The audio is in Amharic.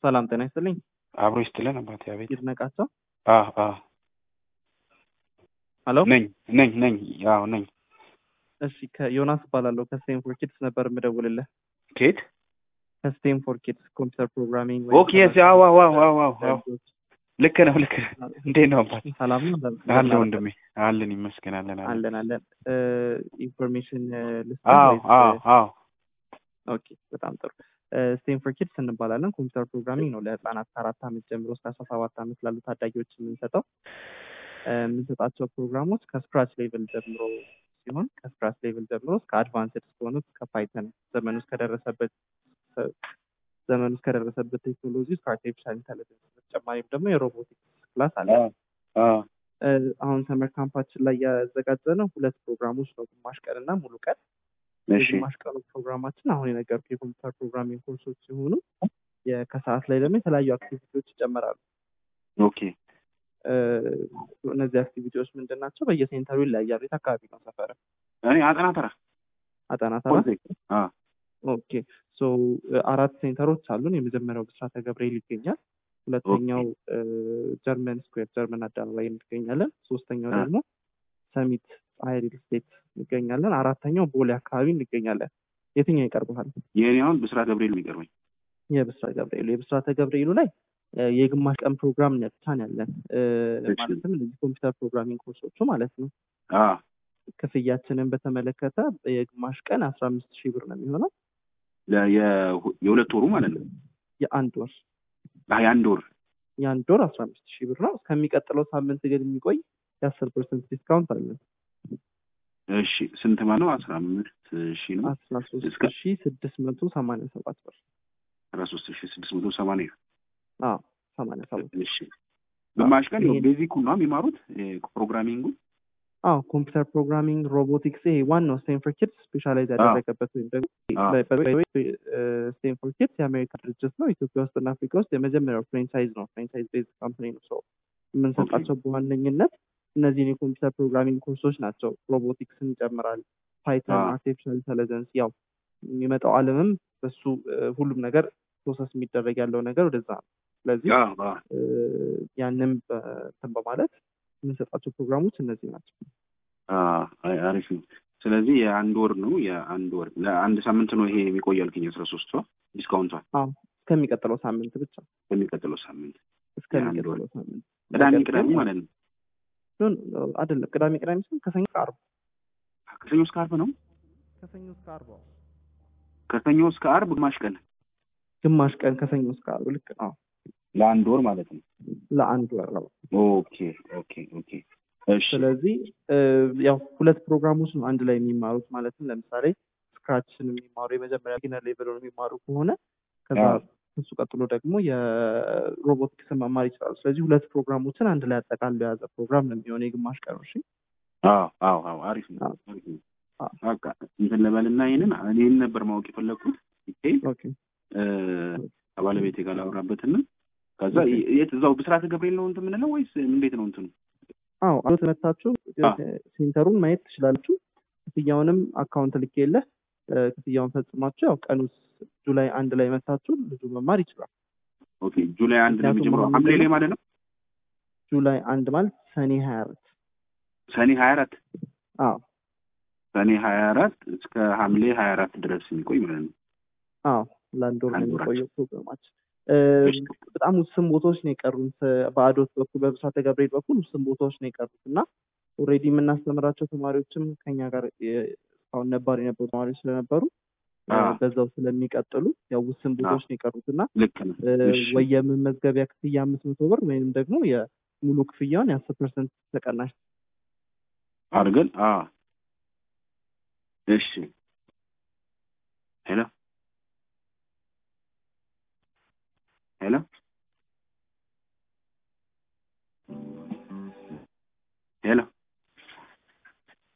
ሰላም ጤና ይስጥልኝ። አብሮ ይስጥልን አባቴ። አቤት። ይድነቃቸው አ አ ሄሎ። ነኝ ነኝ ነኝ አዎ ነኝ። እሺ ከዮናስ እባላለሁ ከስቴንፎር ኪድስ ነበር የምደውልልህ። ኬት ከስቴንፎር ኪድስ ኮምፒውተር ፕሮግራሚንግ ኦኬ ስ አዎ አዎ አዎ አዎ አዎ አዎ ልክ ነው ልክ ነው። እንዴት ነው አባቴ? ሰላም ነው አለ ወንድሜ አለን ይመስገናለን አለን። አለን አለን ኢንፎርሜሽን ልስጥ አዎ ወይስ- አዎ አዎ ኦኬ በጣም ጥሩ ስቴንፎር ኪድስ እንባላለን ኮምፒውተር ፕሮግራሚንግ ነው ለህፃናት ከአራት ዓመት ጀምሮ እስከ አስራ ሰባት ዓመት ላሉ ታዳጊዎች የምንሰጠው እ፣ የምንሰጣቸው ፕሮግራሞች ከስክራች ሌቭል ጀምሮ ሲሆን ከስክራች ሌቭል ጀምሮ እስከ አድቫንስድ እስከሆኑት ከፓይተን ዘመኑ እስከደረሰበት ዘመኑ እስከደረሰበት ቴክኖሎጂ እስከ አርቲፊሻል ኢንተለጀንስ በተጨማሪም ደግሞ የሮቦቲክስ ክላስ አለ አ አ እ፣ አሁን ሰመር ካምፓችን ላይ ያዘጋጀ ነው ሁለት ፕሮግራሞች ነው ግማሽ ቀን እና ሙሉ ቀን እሺ የግማሽ ቀኑ ፕሮግራማችን አሁን የነገርኩህ የኮምፒውተር ፕሮግራሚንግ ኮርሶች ሲሆኑ የ- ከሰዓት ላይ ደግሞ የተለያዩ አክቲቪቲዎች ይጨመራሉ። ኦኬ እ፣ እነዚህ አክቲቪቲዎች ምንድን ናቸው? በየሴንተሩ ይለያያሉ። የት አካባቢ ነው ሰፈር? እኔ አጠና ተራ አጠና ተራ። ኮልፌ አ ኦኬ ሶ እ፣ አራት ሴንተሮች አሉን። የመጀመሪያው ብስራተ ገብርኤል ይገኛል። ሁለተኛው እ፣ ጀርመን ስኩዌር ጀርመን አደባባይ እንገኛለን። ሶስተኛው አ። ደግሞ ሰሚት ፀሐይ ሪል ስቴት እንገኛለን። አራተኛው ቦሌ አካባቢ እንገኛለን። የትኛው ይቀርብሃል? የእኔ አሁን ብስራት ገብርኤል የሚቀርበኝ የብስራተ ገብርኤሉ የብስራተ ገብርኤሉ ላይ እ፣ የግማሽ ቀን ፕሮግራም ነው ብቻ ነው ያለን እ፣ እሺ። ማለትም እነዚህ ኮምፒውተር ፕሮግራሚንግ ኮርሶቹ ማለት ነው። አ ክፍያችንን በተመለከተ የግማሽ ቀን አስራ አምስት ሺህ ብር ነው የሚሆነው ለ- የ- የሁለት ወሩ ማለት ነው የአንድ ወር አ የአንድ ወር የአንድ ወር አስራ አምስት ሺህ ብር ነው። እስከሚቀጥለው ሳምንት ግን የሚቆይ የአስር ፐርሰንት ዲስካውንት አለን። እሺ ስንት ማለት ነው? አስራ አምስት ሺህ ነው አስራ ሶስት እስከ- ሺህ ስድስት መቶ ሰማንያ ሰባት ብር አስራ ሶስት ሺህ ስድስት መቶ ሰማንያ አዎ ሰማንያ ሰባት እሺ ግማሽ ቀን ይሄን- ቤዚኩ ነው የሚማሩት ፕሮግራሚንጉ አዎ ኮምፒውተር ፕሮግራሚንግ ሮቦቲክስ ይሄ ዋናው ስቴንፎር ኪድስ ስፔሻላይዝ ያደረገበት ወይም ደግሞ አዎ። ስቴንፎር ኪድስ የአሜሪካ ድርጅት ነው። ኢትዮጵያ ውስጥና አፍሪካ ውስጥ የመጀመሪያው ፍሬንቻይዝ ነው። ፍሬንቻይዝ ቤዝ ካምፓኒ ነው። ሰው የምንሰጣቸው በዋነኝነት እነዚህን የኮምፒውተር ፕሮግራሚንግ ኮርሶች ናቸው። ሮቦቲክስን ይጨምራል፣ ፓይተን፣ አዎ። አርቲፊሻል ኢንተለጀንስ ያው የሚመጣው ዓለምም በሱ እ፣ ሁሉም ነገር ፕሮሰስ የሚደረግ ያለው ነገር ወደዛ ነው። ስለዚህ አዎ፣ አዎ። እ፣ ያንም በ- እንትን በማለት የምንሰጣቸው ፕሮግራሞች እነዚህ ናቸው። አዎ፣ አይ፣ አሪፍ ነው። ስለዚህ የአንድ ወር ነው የአንድ ወር ለአንድ ሳምንት ነው ይሄ የሚቆይ አልከኝ አስራ ሶስቷ ዲስካውንቷ አዎ እስከሚቀጥለው ሳምንት ብቻ በሚቀጥለው ሳምንት እስከሚቀጥለው ሳምንት ቅዳሜ ነገር ቅዳሜ ግን- ማለት ነው ኖ፣ ኖ፣ አይደለም ቅዳሜ ቅዳሜ ሲሆን ከሰኞ እስከ ዓርብ ከሰኞ እስከ አርብ ነው ከሰኞ እስከ ዓርብ አዎ። ከሰኞ እስከ አርብ ግማሽ ቀን ግማሽ ቀን ከሰኞ እስከ ዓርብ ልክ ነው። ለአንድ ወር ማለት ነው ለአንድ ወር ነው። ኦኬ ኦኬ ኦኬ እሺ ስለዚህ እ፣ ያው ሁለት ፕሮግራሞች ነው አንድ ላይ የሚማሩት ማለትም ለምሳሌ ስክራችን የሚማሩ የመጀመሪያ ቢግነር ሌቨል የሚማሩ ከሆነ ከዛ አዎ። እሱ ቀጥሎ ደግሞ የሮቦቲክስን መማር ይችላሉ። ስለዚህ ሁለት ፕሮግራሞችን አንድ ላይ አጠቃሎ የያዘ ፕሮግራም ነው የሚሆነው የግማሽ ቀን እሺ። አዎ አዎ አዎ አሪፍ ነው አዎ። አሪፍ ነው አዎ። በቃ እንትን ልበልና ይሄንን እኔን ነበር ማወቅ የፈለግኩት ዲቴይል ኦኬ እ፣ ከባለቤቴ ጋር ላውራበትና ከዛ ኦኬ። የት እዛው ብስራተ ገብርኤል ነው እንትን የምንለው ወይስ እንዴት ነው እንትኑ? አዎ አቶ ተመታችሁ አዎ። ሴንተሩን ማየት ትችላላችሁ። ክፍያውንም አካውንት ልኬልህ እ፣ ክፍያውን ፈጽማችሁ ያው ቀኑ ጁላይ አንድ ላይ መታችሁ ልጁ መማር ይችላል። ኦኬ ጁላይ አንድ ነው ምክንያቱም የሚጀምረው አሁን ሐምሌ ላይ ምንድነው? ማለት ነው ጁላይ አንድ ማለት ሰኔ ሀያ አራት ሰኔ ሀያ አራት አዎ ሰኔ ሀያ አራት እስከ ሐምሌ ሀያ አራት ድረስ የሚቆይ ማለት ነው። አዎ ለአንድ ወር ነው አንድ ወራት። የሚቆየው ፕሮግራማችን። እ፣ እሺ። በጣም ውስን ቦታዎች ነው የቀሩት። በአዶት በኩል በብስራተ ገብርኤል በኩል ውስን ቦታዎች ነው የቀሩት እና ኦልሬዲ የምናስተምራቸው ተማሪዎችም ከኛ ጋር የ- እስካሁን ነባር የነበሩ ተማሪዎች ስለነበሩ እ፣ አዎ። በዛው ስለሚቀጥሉ ያው ውስን ቦታዎች ነው የቀሩት እና ልክ ነው። እ፣ እሺ። ወይ የመመዝገቢያ ክፍያ አምስት መቶ ብር ወይም ደግሞ የሙሉ ክፍያውን የአስር ፐርሰንት ተቀናሽ አድርገን አዎ። እሺ